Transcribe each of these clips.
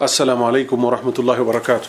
السلام عليكم ورحمة الله وبركاته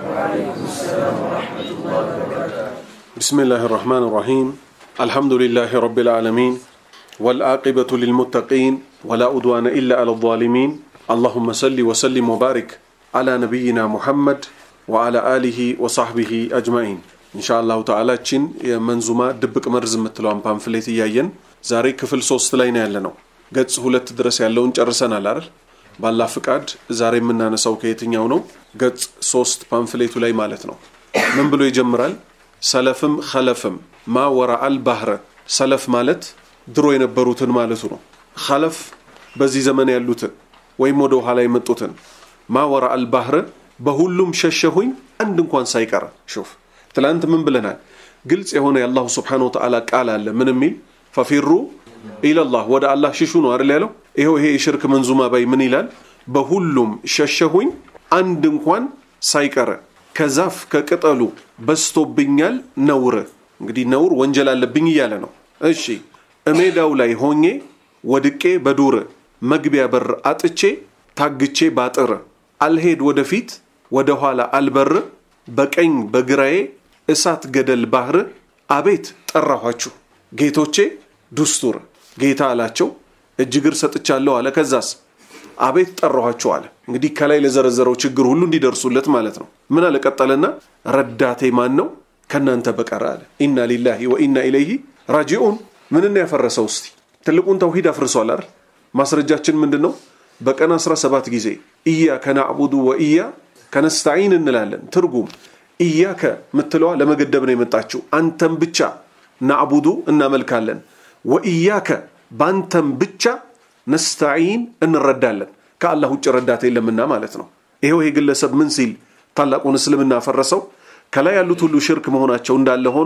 بسم الله الرحمن الرحيم الحمد لله رب العالمين والعاقبة للمتقين ولا أدوان إلا على الظالمين اللهم صل وسلم وبارك على نبينا محمد وعلى آله وصحبه أجمعين إن شاء الله تعالى تشين منزومة دبك مرز متلوان بامفليت إياين ዛሬ ክፍል ሶስት ላይ ነው ያለ ነው ገጽ ሁለት ድረስ ያለውን ጨርሰናል አይደል ባላ ፍቃድ ዛሬ የምናነሳው ከየትኛው ነው ገጽ ሶስት ፓምፍሌቱ ላይ ማለት ነው ምን ብሎ ይጀምራል ሰለፍም ኸለፍም ማ ወራአል ባህረ ሰለፍ ማለት ድሮ የነበሩትን ማለቱ ነው ኸለፍ በዚህ ዘመን ያሉትን ወይም ወደ ኋላ የመጡትን ማ ወራአል ባህረ በሁሉም ሸሸሁኝ አንድ እንኳን ሳይቀር ሹፍ ትላንት ምን ብለናል ግልጽ የሆነ የአላሁ ስብሓን ወተዓላ ቃል አለ ምን የሚል ፈፊሩ ኢለላህ ወደ አላህ ሽሹ ነው አይደል ያለው ይኸው ይሄ የሽርክ መንዙማ ባይ ምን ይላል በሁሉም ሸሸሁኝ አንድ እንኳን ሳይቀረ ከዛፍ ከቅጠሉ በስቶብኛል ነውር እንግዲህ ነውር ወንጀል አለብኝ እያለ ነው እሺ እሜዳው ላይ ሆኜ ወድቄ በዱር መግቢያ በር አጥቼ ታግቼ ባጥር አልሄድ ወደፊት ወደ ኋላ አልበር በቀኝ በግራዬ እሳት ገደል ባህር አቤት ጠራኋችሁ ጌቶቼ ዱስቱር ጌታ አላቸው እጅግር ሰጥቻለሁ አለ ከዛስ አቤት ጠራኋቸው አለ እንግዲህ ከላይ ለዘረዘረው ችግር ሁሉ እንዲደርሱለት ማለት ነው ምን አለ ቀጠለና ረዳቴ ማን ነው ከእናንተ በቀር አለ ኢና ሊላሂ ወኢና ኢለይሂ ራጂኡን ምንን ያፈረሰው እስቲ ትልቁን ተውሂድ አፍርሷል አይደል ማስረጃችን ምንድን ነው በቀን 17 ጊዜ ኢያከ ናዕቡዱ ወኢያ ከነስታዒን እንላለን ትርጉም ኢያከ ምትለዋ ለመገደብ ነው የመጣችው አንተም ብቻ ናዕቡዱ እናመልካለን ወኢያከ ባንተም ብቻ ነስተዒን እንረዳለን ከአላህ ውጭ ረዳት የለምና ማለት ነው ይሄው ይሄ ግለሰብ ምን ሲል ታላቁን እስልምና ፈረሰው ከላይ ያሉት ሁሉ ሽርክ መሆናቸው እንዳለ ሆኖ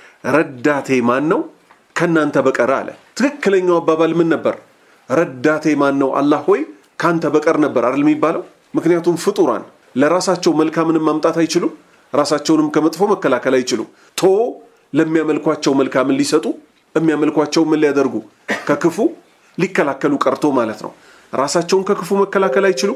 ረዳቴ ማን ነው ከእናንተ በቀር አለ ትክክለኛው አባባል ምን ነበር ረዳቴ ማን ነው አላህ ሆይ ካንተ በቀር ነበር አይደል የሚባለው ምክንያቱም ፍጡራን ለራሳቸው መልካምንም ማምጣት አይችሉም ራሳቸውንም ከመጥፎ መከላከል አይችሉም ቶ ለሚያመልኳቸው መልካምን ሊሰጡ የሚያመልኳቸው ምን ሊያደርጉ ከክፉ ሊከላከሉ ቀርቶ ማለት ነው ራሳቸውን ከክፉ መከላከል አይችሉም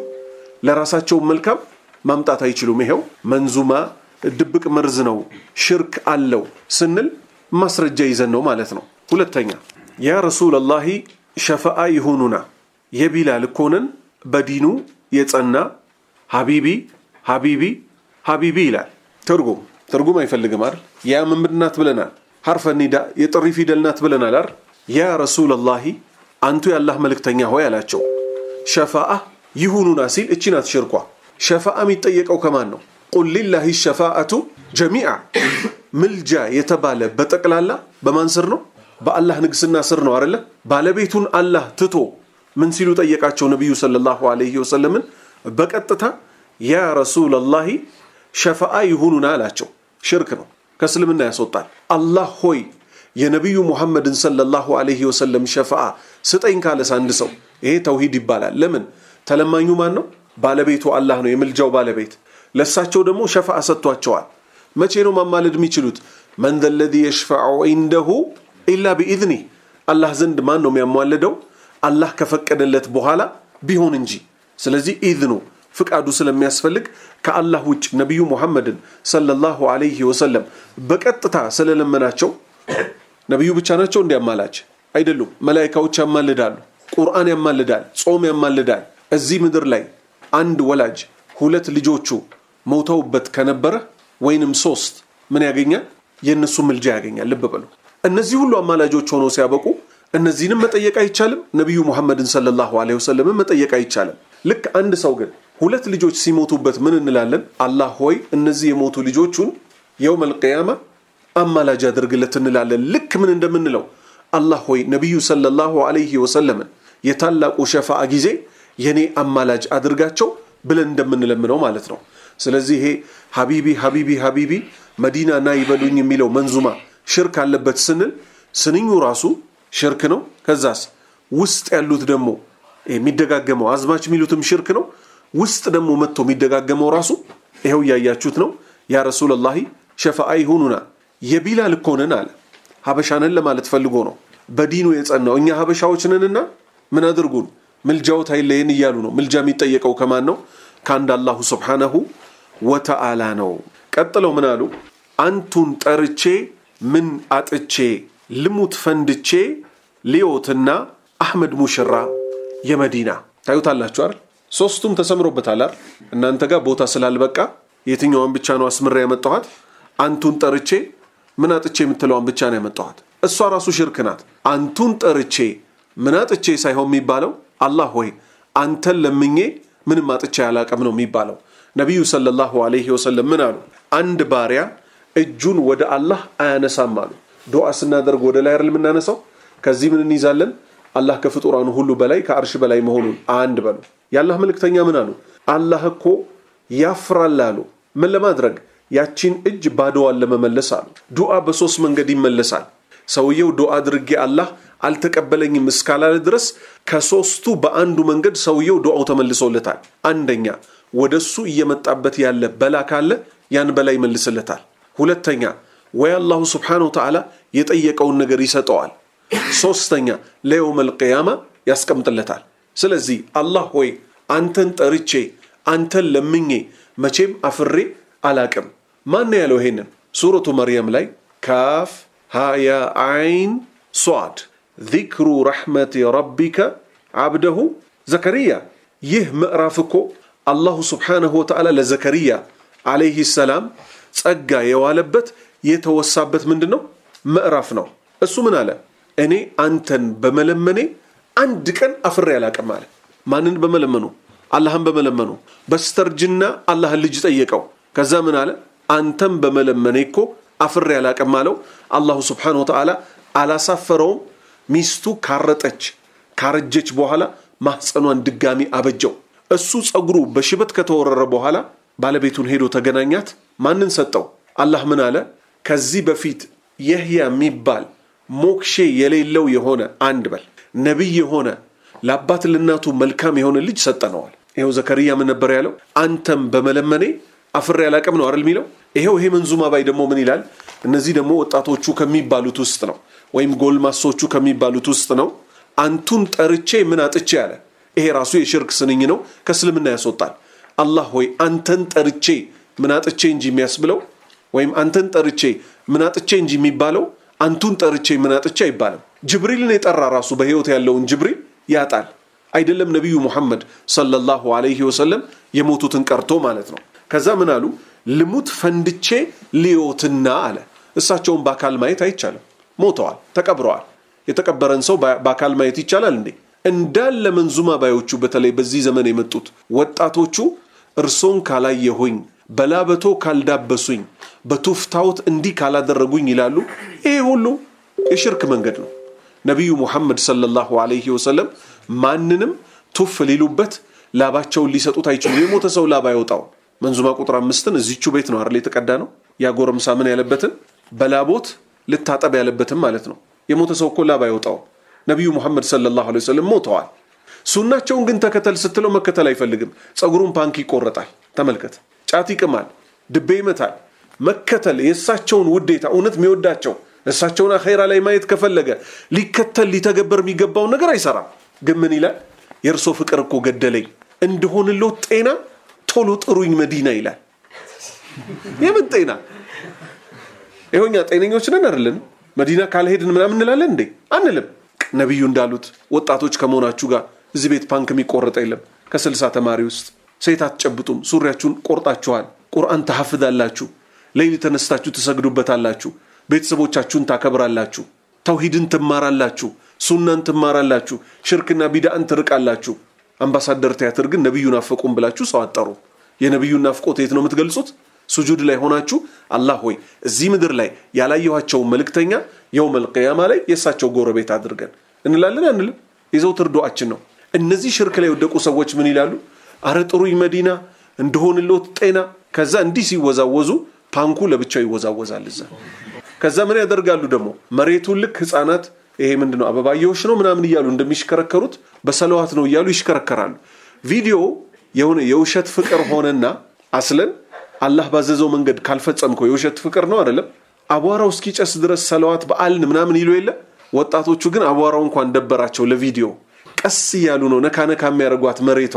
ለራሳቸውን መልካም ማምጣት አይችሉም ይሄው መንዙማ ድብቅ መርዝ ነው ሽርክ አለው ስንል ማስረጃ ይዘን ነው ማለት ነው ሁለተኛ ያ ረሱላላሂ ሸፈአ ይሁኑና የቢላል እኮንን በዲኑ የጸና ሀቢቢ ሀቢቢ ሀቢቢ ይላል ትርጉም ትርጉም አይፈልግም አይደል ያ ምንድን ናት ብለናል ሐርፈ ኒዳ የጥሪ ፊደል ናት ብለናል አይደል ያ ረሱላላሂ አንቱ የአላህ መልእክተኛ ሆይ አላቸው ሸፋአ ይሁኑና ሲል እቺ ናት ሽርኳ ሸፋአ የሚጠየቀው ከማን ነው ቁል ሊላሂ ሸፋአቱ ጀሚዓ ምልጃ የተባለ በጠቅላላ በማን ስር ነው በአላህ ንግስና ስር ነው አይደለ ባለቤቱን አላህ ትቶ ምን ሲሉ ጠየቃቸው ነቢዩ ሰለላሁ ዐለይሂ ወሰለምን በቀጥታ ያ ረሱላላሂ ሸፈአ ይሁኑና አላቸው ሽርክ ነው ከእስልምና ያስወጣል አላህ ሆይ የነቢዩ ሙሐመድን ሰለላሁ ዐለይሂ ወሰለም ሸፈአ ስጠኝ ካለስ አንድ ሰው ይሄ ተውሂድ ይባላል ለምን ተለማኙ ማን ነው ባለቤቱ አላህ ነው የምልጃው ባለቤት ለእሳቸው ደግሞ ሸፈአ ሰጥቷቸዋል መቼ ነው ማማለድ የሚችሉት መን ዘ ለዚ የሽፈዑ ዒንደሁ ኢላ ቢኢዝኒ አላህ ዘንድ ማን ነው የሚያሟልደው አላህ ከፈቀደለት በኋላ ቢሆን እንጂ ስለዚህ ኢዝኑ ፍቃዱ ስለሚያስፈልግ ከአላህ ውጭ ነቢዩ ሙሐመድን ሰለላሁ ዐለይሂ ወሰለም በቀጥታ ስለለመናቸው ነቢዩ ብቻ ናቸው እንዲያማላች አይደሉም መላይካዎች ያማልዳሉ ቁርአን ያማልዳል ጾም ያማልዳል እዚህ ምድር ላይ አንድ ወላጅ ሁለት ልጆቹ ሞተውበት ከነበረ ወይንም ሶስት ምን ያገኛል የእነሱ ምልጃ ያገኛል ልብ በሉ እነዚህ ሁሉ አማላጆች ሆነው ሲያበቁ እነዚህንም መጠየቅ አይቻልም ነቢዩ ሙሐመድን ሰለላሁ ዐለይሂ ወሰለምን መጠየቅ አይቻልም ልክ አንድ ሰው ግን ሁለት ልጆች ሲሞቱበት ምን እንላለን አላህ ሆይ እነዚህ የሞቱ ልጆቹን የውም አልቅያማ አማላጅ አድርግለት እንላለን ልክ ምን እንደምንለው አላህ ሆይ ነቢዩ ሰለላሁ ዐለይሂ ወሰለምን የታላቁ ሸፋአ ጊዜ የኔ አማላጅ አድርጋቸው ብለን እንደምንለምነው ማለት ነው ስለዚህ ይሄ ሀቢቢ ሀቢቢ ሀቢቢ መዲና ና ይበሉኝ የሚለው መንዙማ ሽርክ አለበት ስንል ስንኙ ራሱ ሽርክ ነው ከዛስ ውስጥ ያሉት ደግሞ የሚደጋገመው አዝማች የሚሉትም ሽርክ ነው ውስጥ ደግሞ መጥቶ የሚደጋገመው ራሱ ይኸው እያያችሁት ነው ያ ረሱላላሂ ሸፈአ ይሁኑና የቢላል እኮ ነን አለ ሀበሻነን ለማለት ፈልጎ ነው በዲኑ የጸናው እኛ ሀበሻዎች ነንና ምን አድርጉን ምልጃዎት አይለየን እያሉ ነው ምልጃ የሚጠየቀው ከማን ነው ከአንድ አላሁ ስብሓነሁ ወተዓላ ነው። ቀጥለው ምን አሉ? አንቱን ጠርቼ ምን አጥቼ ልሙት ፈንድቼ ሊዮትና አሕመድ ሙሽራ የመዲና ታዩታላችሁ አይደል? ሶስቱም ተሰምሮበታል አይደል? እናንተ ጋር ቦታ ስላልበቃ የትኛዋን ብቻ ነው አስምሬ ያመጣኋት? አንቱን ጠርቼ ምን አጥቼ የምትለዋን ብቻ ነው ያመጣኋት። እሷ ራሱ ሽርክ ናት። አንቱን ጠርቼ ምን አጥቼ ሳይሆን የሚባለው አላህ ሆይ አንተን ለምኜ ምንም አጥቼ አላቅም ነው የሚባለው። ነቢዩ ሰለላሁ ዐለይሂ ወሰለም ምን አሉ? አንድ ባሪያ እጁን ወደ አላህ አያነሳም አሉ። ዱዓ ስናደርግ ወደ ላይ አይደል የምናነሳው? ከዚህ ምን እንይዛለን? አላህ ከፍጡራኑ ሁሉ በላይ ከአርሽ በላይ መሆኑን አንድ በሉ። የአላህ መልእክተኛ ምን አሉ? አላህ እኮ ያፍራል አሉ። ምን ለማድረግ ያቺን እጅ ባዶዋን ለመመለስ አሉ። ዱዓ በሶስት መንገድ ይመለሳል። ሰውየው ዱዓ አድርጌ አላህ አልተቀበለኝም እስካላለ ድረስ ከሶስቱ በአንዱ መንገድ ሰውየው ዱዓው ተመልሶለታል። አንደኛ ወደሱ እየመጣበት ያለ በላ ካለ ያን በላ ይመልስለታል። ሁለተኛ ወይ አላሁ ስብሓነሁ ወተዓላ የጠየቀውን ነገር ይሰጠዋል። ሶስተኛ ለየውመል ቅያማ ያስቀምጥለታል። ስለዚህ አላህ ሆይ አንተን ጠርቼ አንተን ለምኜ መቼም አፍሬ አላቅም። ማን ያለው ይሄንን? ሱረቱ መርየም ላይ ካፍ ሃያ አይን ሷድ ዚክሩ ረሕመቲ ረቢከ ዓብደሁ ዘከርያ። ይህ ምዕራፍ እኮ አላሁ ስብሓነሁ ወተዓላ ለዘከርያ ዓለይህ ሰላም ጸጋ የዋለበት የተወሳበት ምንድን ነው ምዕራፍ ነው። እሱ ምን አለ? እኔ አንተን በመለመኔ አንድ ቀን አፍሬ አላቅም አለ። ማንን በመለመኑ? አላህን በመለመኑ። በስተርጅና አላህን ልጅ ጠየቀው። ከዛ ምን አለ? አንተን በመለመኔ እኮ አፍሬ አላቅም አለው። አላሁ ስብሓነሁ ወተዓላ አላሳፈረውም። ሚስቱ ካረጠች ካረጀች በኋላ ማህፀኗን ድጋሚ አበጀው። እሱ ጸጉሩ በሽበት ከተወረረ በኋላ ባለቤቱን ሄዶ ተገናኛት። ማንን ሰጠው? አላህ ምን አለ? ከዚህ በፊት የህያ የሚባል ሞክሼ የሌለው የሆነ አንድ በል ነቢይ የሆነ ለአባት ለእናቱ መልካም የሆነ ልጅ ሰጠነዋል። ይኸው ዘከርያ ምን ነበር ያለው? አንተም በመለመኔ አፍሬ አላቅም ነው አይደል የሚለው። ይኸው ይሄ መንዙማ ባይ ደግሞ ምን ይላል? እነዚህ ደግሞ ወጣቶቹ ከሚባሉት ውስጥ ነው፣ ወይም ጎልማሶቹ ከሚባሉት ውስጥ ነው። አንቱን ጠርቼ ምን አጥቼ አለ። ይሄ ራሱ የሽርክ ስንኝ ነው፣ ከእስልምና ያስወጣል። አላህ ሆይ አንተን ጠርቼ ምን አጥቼ እንጂ የሚያስብለው ወይም አንተን ጠርቼ ምን አጥቼ እንጂ የሚባለው አንቱን ጠርቼ ምን አጥቼ አይባልም። ጅብሪልን የጠራ ራሱ በህይወት ያለውን ጅብሪል ያጣል። አይደለም ነቢዩ ሙሐመድ ሰለላሁ ዐለይሂ ወሰለም የሞቱትን ቀርቶ ማለት ነው። ከዛ ምን አሉ? ልሙት ፈንድቼ ልዮትና አለ። እሳቸውን በአካል ማየት አይቻልም፣ ሞተዋል፣ ተቀብረዋል። የተቀበረን ሰው በአካል ማየት ይቻላል እንዴ? እንዳለ መንዙማ ባዮቹ በተለይ በዚህ ዘመን የመጡት ወጣቶቹ እርሶን ካላየሁኝ በላበቶ ካልዳበሱኝ በቱፍታዎት እንዲህ ካላደረጉኝ ይላሉ። ይሄ ሁሉ የሽርክ መንገድ ነው። ነቢዩ ሙሐመድ ሰለላሁ ዐለይሂ ወሰለም ማንንም ቱፍ ሊሉበት ላባቸውን ሊሰጡት አይችሉም። የሞተ ሰው ላብ አይወጣው። መንዙማ ቁጥር አምስትን እዚቹ ቤት ነው አይደል የተቀዳ ነው። ያ ጎረምሳ ምን ያለበትን በላቦት ልታጠብ ያለበትም ማለት ነው። የሞተ ሰው እኮ ላብ አይወጣው። ነቢዩ ሙሐመድ ሰለላሁ ዐለይሂ ወሰለም ሞተዋል። ሱናቸውን ግን ተከተል ስትለው መከተል አይፈልግም። ጸጉሩን ፓንክ ይቆረጣል። ተመልከት። ጫት ይቅማል፣ ድቤ ይመታል። መከተል የእሳቸውን ውዴታ እውነት የሚወዳቸው እሳቸውን አኼራ ላይ ማየት ከፈለገ ሊከተል ሊተገበር የሚገባውን ነገር አይሰራም። ግን ምን ይላል? የእርሶ ፍቅር እኮ ገደለኝ እንደሆንሎት ጤና ቶሎ ጥሩኝ መዲና ይላል። የምን ጤና? ይኸውኛ ጤነኞች ነን አይደለን? መዲና ካልሄድን ምናምን እንላለን እንዴ? አንልም። ነቢዩ እንዳሉት ወጣቶች ከመሆናችሁ ጋር እዚህ ቤት ፓንክ የሚቆረጠ የለም። ከስልሳ ተማሪ ውስጥ ሴት አትጨብጡም። ሱሪያችሁን ቆርጣችኋል። ቁርአን ተሐፍዛላችሁ። ሌሊት ተነስታችሁ ትሰግዱበታላችሁ። ቤተሰቦቻችሁን ታከብራላችሁ። ተውሂድን ትማራላችሁ። ሱናን ትማራላችሁ። ሽርክና ቢዳእን ትርቃላችሁ። አምባሳደር ቲያትር ግን ነቢዩ ናፈቁም ብላችሁ ሰው አጠሩ። የነቢዩን ናፍቆት የት ነው የምትገልጹት? ሱጁድ ላይ ሆናችሁ አላህ ሆይ እዚህ ምድር ላይ ያላየኋቸውን መልእክተኛ የውመል ቅያማ ላይ የእሳቸው ጎረቤት አድርገን እንላለን አንልም? የዘውትር ዱዓችን ነው። እነዚህ ሽርክ ላይ የወደቁ ሰዎች ምን ይላሉ? አረ ጥሩኝ መዲና እንደሆንሎት ጤና። ከዛ እንዲህ ሲወዛወዙ ፓንኩ ለብቻው ይወዛወዛል እዛ። ከዛ ምን ያደርጋሉ ደግሞ መሬቱን ልክ ህፃናት ይሄ ምንድን ነው አበባየሆሽ ነው ምናምን እያሉ እንደሚሽከረከሩት በሰለዋት ነው እያሉ ይሽከረከራሉ። ቪዲዮ የሆነ የውሸት ፍቅር ሆነና አስለን አላህ ባዘዘው መንገድ ካልፈጸምከው የውሸት ፍቅር ነው አይደለም። አቧራው እስኪጨስ ድረስ ሰለዋት በአልን ምናምን ይሉ የለ። ወጣቶቹ ግን አቧራው እንኳን ደበራቸው ለቪዲዮ ቀስ እያሉ ነው ነካ ነካ የሚያደርጓት መሬቷን።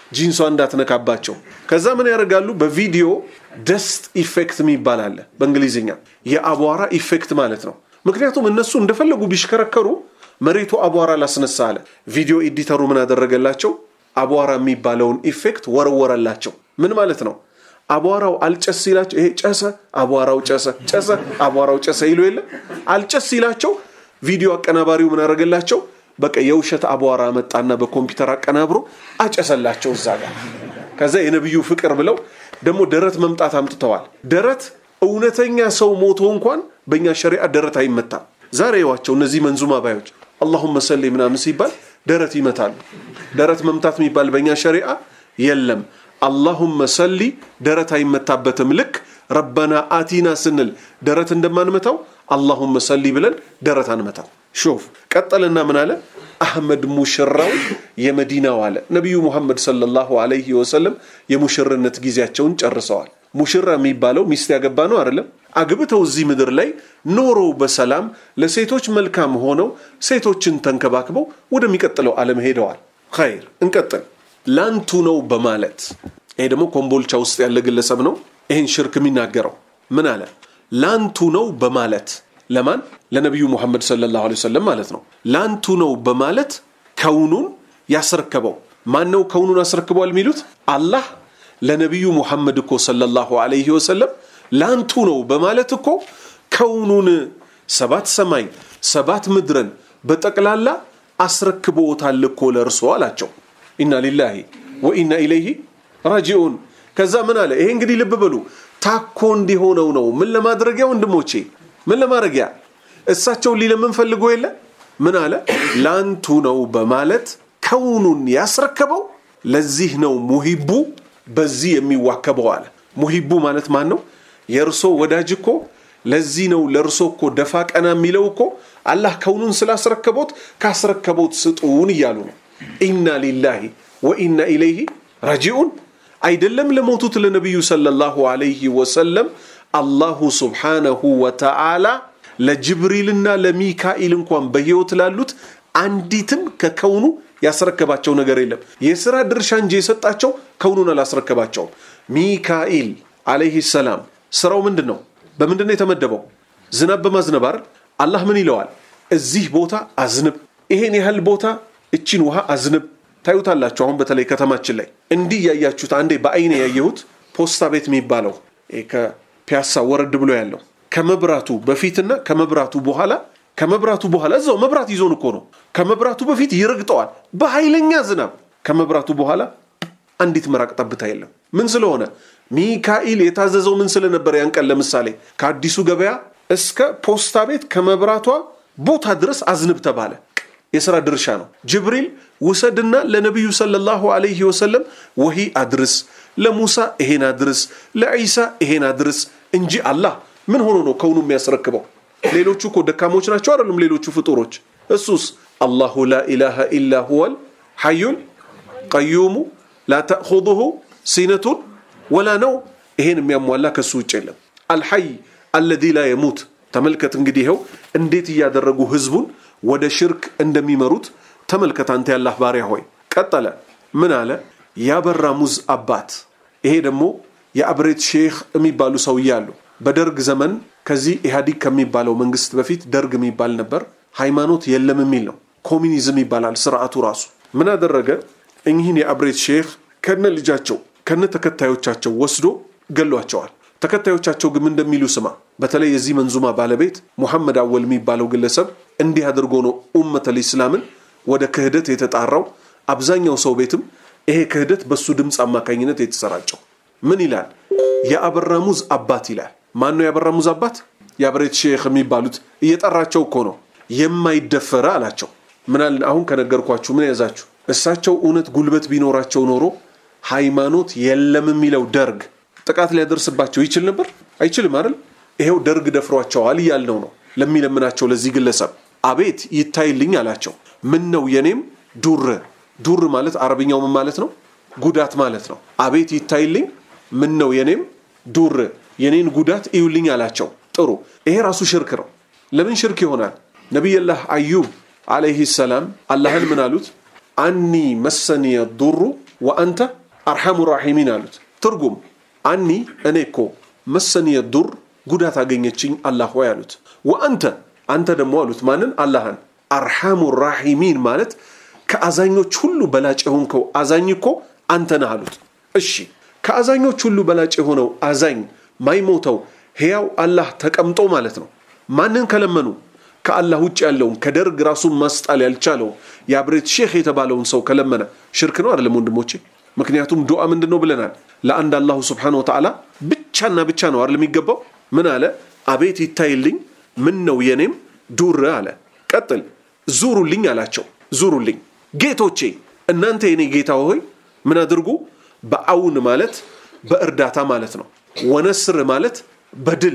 ጂንሷ እንዳትነካባቸው። ከዛ ምን ያደርጋሉ? በቪዲዮ ደስት ኢፌክት የሚባል አለ በእንግሊዝኛ የአቧራ ኢፌክት ማለት ነው። ምክንያቱም እነሱ እንደፈለጉ ቢሽከረከሩ መሬቱ አቧራ ላስነሳ አለ። ቪዲዮ ኤዲተሩ ምን አደረገላቸው? አቧራ የሚባለውን ኢፌክት ወረወረላቸው። ምን ማለት ነው? አቧራው አልጨስ ሲላቸው ይሄ ጨሰ፣ አቧራው ጨሰ፣ ጨሰ፣ አቧራው ጨሰ ይሉ የለ አልጨስ ሲላቸው ቪዲዮ አቀናባሪው ምን አደረገላቸው? በቃ የውሸት አቧራ መጣና በኮምፒውተር አቀናብሮ አጨሰላቸው እዛ ጋር። ከዛ የነቢዩ ፍቅር ብለው ደግሞ ደረት መምጣት አምጥተዋል። ደረት እውነተኛ ሰው ሞቶ እንኳን በእኛ ሸሪዓ ደረት አይመታም። ዛሬ ዋቸው እነዚህ መንዙማ ባዮች አላሁመ ሰሊ ምናምን ሲባል ደረት ይመታሉ። ደረት መምታት የሚባል በእኛ ሸሪዓ የለም። አላሁመ ሰሊ ደረት አይመታበትም። ልክ ረበና አቲና ስንል ደረት እንደማንመታው አላሁመ ሰሊ ብለን ደረት አንመታው። ሾፍ ቀጠልና ምን አለ? አህመድ ሙሽራው የመዲናው አለ። ነቢዩ ሙሐመድ ሰለላሁ ዐለይሂ ወሰለም የሙሽርነት ጊዜያቸውን ጨርሰዋል። ሙሽራ የሚባለው ሚስት ያገባ ነው አይደለም? አግብተው እዚህ ምድር ላይ ኖረው በሰላም ለሴቶች መልካም ሆነው ሴቶችን ተንከባክበው ወደሚቀጥለው ዓለም ሄደዋል። ኸይር እንቀጥል። ላንቱ ነው በማለት ይሄ ደግሞ ኮምቦልቻ ውስጥ ያለ ግለሰብ ነው ይህን ሽርክ የሚናገረው ምን አለ? ላንቱ ነው በማለት ለማን? ለነቢዩ ሙሐመድ ሰለላሁ ዐለይሂ ወሰለም ማለት ነው። ላንቱ ነው በማለት ከውኑን ያስረከበው ማን ነው? ከውኑን አስረክበዋል የሚሉት አላህ ለነቢዩ ሙሐመድ እኮ ሰለላሁ ዐለይሂ ወሰለም ላንቱ ነው በማለት እኮ ከውኑን ሰባት ሰማይ ሰባት ምድርን በጠቅላላ አስረክቦታል እኮ ለእርሶ አላቸው። ኢና ሊላሂ ወኢና ኢለይሂ ራጂኡን። ከዛ ምን አለ? ይሄ እንግዲህ ልብ በሉ ታኮ እንዲሆነው ነው። ምን ለማድረጊያ ወንድሞቼ፣ ምን ለማድረጊያ እሳቸውን ሊለምን ፈልጎ የለ ምን አለ? ላንቱ ነው በማለት ከውኑን ያስረከበው ለዚህ ነው ሙሂቡ በዚህ የሚዋከበው አለ። ሙሂቡ ማለት ማን ነው? የእርሶ ወዳጅ እኮ ለዚህ ነው ለእርሶ እኮ ደፋ ቀና የሚለው እኮ አላህ ከውኑን ስላስረከቦት ካስረከቦት ስጡን እያሉ ነው። ኢና ሊላሂ ወኢና ኢለይሂ ራጂኡን። አይደለም ለሞቱት ለነቢዩ ሰለላሁ ዐለይሂ ወሰለም አላሁ ሱብሓነሁ ወተዓላ ለጅብሪልና ለሚካኤል እንኳን በሕይወት ላሉት አንዲትም ከከውኑ ያስረከባቸው ነገር የለም። የሥራ ድርሻ እንጂ የሰጣቸው ከውኑን አላስረከባቸውም። ሚካኤል ዐለይሂ ሰላም ስራው ምንድን ነው? በምንድን ነው የተመደበው? ዝናብ በማዝነብ አይደል? አላህ ምን ይለዋል? እዚህ ቦታ አዝንብ፣ ይሄን ያህል ቦታ እቺን ውሃ አዝንብ። ታዩታላችሁ። አሁን በተለይ ከተማችን ላይ እንዲህ እያያችሁት፣ አንዴ በአይኔ ያየሁት ፖስታ ቤት የሚባለው ከፒያሳ ወረድ ብሎ ያለው ከመብራቱ በፊትና ከመብራቱ በኋላ ከመብራቱ በኋላ እዛው መብራት ይዞን እኮ ነው። ከመብራቱ በፊት ይረግጠዋል በኃይለኛ ዝናብ። ከመብራቱ በኋላ አንዲት መራቅ ጠብታ የለም። ምን ስለሆነ ሚካኤል የታዘዘው ምን ስለነበር ያን ቀን ለምሳሌ ከአዲሱ ገበያ እስከ ፖስታ ቤት ከመብራቷ ቦታ ድረስ አዝንብ ተባለ። የሥራ ድርሻ ነው። ጅብሪል ውሰድና ለነቢዩ ሰለላሁ ዐለይሂ ወሰለም ወሂ አድርስ፣ ለሙሳ ይሄን አድርስ፣ ለዒሳ ይሄን አድርስ እንጂ አላህ ምን ሆኖ ነው ከውኑ የሚያስረክበው? ሌሎቹ እኮ ደካሞች ናቸው አይደሉም? ሌሎቹ ፍጡሮች። እሱስ አላሁ ላ ኢላሃ ኢላ ሁወል ሐዩል ቀዩሙ ላ ተእኹዙሁ ሲነቱን ወላ ነው። ይሄን የሚያሟላ ከሱ ውጭ የለም። አልሐይ አለዚ ላ የሙት። ተመልከት እንግዲህ ይኸው እንዴት እያደረጉ ህዝቡን ወደ ሽርክ እንደሚመሩት ተመልከት። አንተ ያላህ ባሪያ ሆይ። ቀጠለ ምን አለ? ያበራ ሙዝ አባት። ይሄ ደግሞ የአብሬት ሼክ የሚባሉ ሰውዬ አሉ። በደርግ ዘመን ከዚህ ኢህአዲግ ከሚባለው መንግስት በፊት ደርግ የሚባል ነበር። ሃይማኖት የለም የሚል ነው። ኮሚኒዝም ይባላል ስርዓቱ ራሱ። ምን አደረገ? እኚህን የአብሬት ሼክ ከነ ልጃቸው ከነ ተከታዮቻቸው ወስዶ ገሏቸዋል። ተከታዮቻቸው ግን እንደሚሉ ስማ። በተለይ የዚህ መንዙማ ባለቤት ሙሐመድ አወል የሚባለው ግለሰብ እንዲህ አድርጎ ነው ኡመተል ኢስላምን ወደ ክህደት የተጣራው። አብዛኛው ሰው ቤትም ይሄ ክህደት በሱ ድምፅ አማካኝነት የተሰራጨው። ምን ይላል? የአበራ ሙዝ አባት ይላል። ማን ነው የአበራ ሙዝ አባት? የአብሬት ሼክ የሚባሉት እየጠራቸው እኮ ነው። የማይደፈረ አላቸው። ምናል አሁን ከነገርኳችሁ ምን ያዛችሁ? እሳቸው እውነት ጉልበት ቢኖራቸው ኖሮ ሃይማኖት የለም የሚለው ደርግ ጥቃት ሊያደርስባቸው ይችል ነበር? አይችልም አይደል? ይሄው ደርግ ደፍሯቸዋል እያልነው ነው ለሚለምናቸው ለዚህ ግለሰብ አቤት ይታይልኝ አላቸው። ምን ነው የኔም ዱር ዱር ማለት አረብኛው ምን ማለት ነው? ጉዳት ማለት ነው። አቤት ይታይልኝ ምን ነው የኔም ዱር የኔን ጉዳት እዩልኝ አላቸው። ጥሩ ይሄ ራሱ ሽርክ ነው። ለምን ሽርክ ይሆናል? ነቢይላህ አዩብ አለይህ ሰላም አላህን ምን አሉት? አኒ መሰኒየ ዱሩ ወአንተ አርሐሙ ራሒሚን አሉት። ትርጉም አኒ እኔ እኮ መሰንየ ዱር ጉዳት አገኘችኝ አላህ ሆይ አሉት። ወአንተ አንተ ደግሞ አሉት ማንን? አላህን። አርሐሙ ራሒሚን ማለት ከአዛኞች ሁሉ በላጭ የሆንከው አዛኝ እኮ አንተ ነህ አሉት። እሺ ከአዛኞች ሁሉ በላጭ የሆነው አዛኝ ማይሞተው ሕያው አላህ ተቀምጦ ማለት ነው። ማንን ከለመኑ? ከአላህ ውጭ ያለውን ከደርግ ራሱን ማስጣል ያልቻለው የአብሬት ሼክ የተባለውን ሰው ከለመነ ሽርክ ነው አይደለም ወንድሞቼ? ምክንያቱም ዱዓ ምንድን ነው ብለናል? ለአንድ አላሁ ስብሓነ ወተዓላ ብቻና ብቻ ነው አይደል የሚገባው? ምን አለ? አቤት ይታይልኝ፣ ምን ነው የኔም ዱር አለ። ቀጥል፣ ዙሩልኝ አላቸው። ዙሩልኝ ጌቶቼ፣ እናንተ የኔ ጌታ ሆይ ምን አድርጉ? በአውን ማለት በእርዳታ ማለት ነው። ወነስር ማለት በድል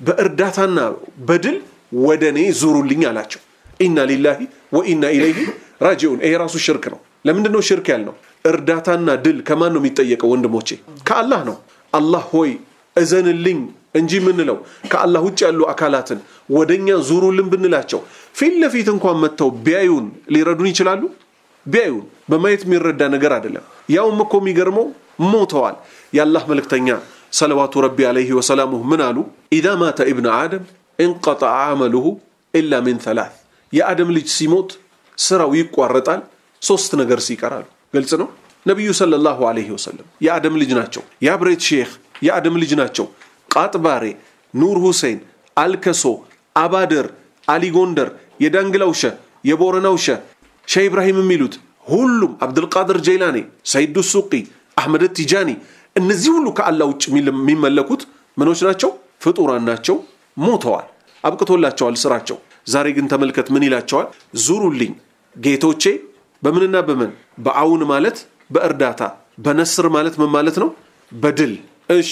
በእርዳታና በድል ወደ እኔ ዙሩልኝ አላቸው። ኢና ሊላሂ ወኢና ኢለይሂ ራጂዑን። ይሄ ራሱ ሽርክ ነው። ለምንድን ነው ሽርክ ያልነው? እርዳታና ድል ከማን ነው የሚጠየቀው ወንድሞቼ? ከአላህ ነው። አላህ ሆይ እዘንልኝ እንጂ የምንለው ከአላህ ውጭ ያሉ አካላትን ወደኛ ዙሩልን ብንላቸው ፊት ለፊት እንኳን መጥተው ቢያዩን ሊረዱን ይችላሉ? ቢያዩን በማየት የሚረዳ ነገር አይደለም። ያውም እኮ የሚገርመው ሞተዋል። የአላህ መልእክተኛ ሰለዋቱ ረቢ አለይሂ ወሰላሙሁ ምን አሉ? ኢዛ ማተ ኢብነ አደም እንቀጠዐ አመሉሁ ኢላ ሚን ተላት የአደም ልጅ ሲሞት ስራው ይቋረጣል ሶስት ነገር ሲቀራሉ። ግልጽ ነው። ነቢዩ ሰለላሁ አለይሂ ወሰለም የአደም ልጅ ናቸው። የአብሬት ሼክ የአደም ልጅ ናቸው። ቃጥባሬ፣ ኑር ሁሴን፣ አልከሶ፣ አባደር፣ አሊ ጎንደር፣ የዳንግላው ሸህ፣ የቦረናው ሸህ፣ ሸህ ኢብራሂም የሚሉት ሁሉም አብድልቃድር ጀይላኔ፣ ሰይዱ ሱቂ፣ አሕመድ ቲጃኒ እነዚህ ሁሉ ከአላህ ውጭ የሚመለኩት ምኖች ናቸው? ፍጡራን ናቸው። ሞተዋል፣ አብቅቶላቸዋል ስራቸው። ዛሬ ግን ተመልከት ምን ይላቸዋል? ዙሩልኝ ጌቶቼ። በምንና በምን? በአውን ማለት በእርዳታ በነስር ማለት ምን ማለት ነው? በድል እሺ።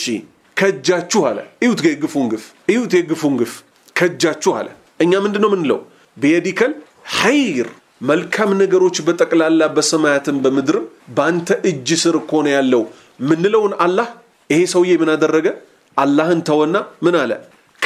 ከእጃችሁ አለ። እዩት የግፉን ግፍ፣ እዩት የግፉን ግፍ። ከእጃችሁ አለ። እኛ ምንድን ነው ምንለው? ብየዲከል ኸይር መልካም ነገሮች በጠቅላላ በሰማያትም በምድርም በአንተ እጅ ስር እኮ ነው ያለው ምንለውን አላህ ይሄ ሰውዬ ምን አደረገ? አላህን ተወና ምን አለ?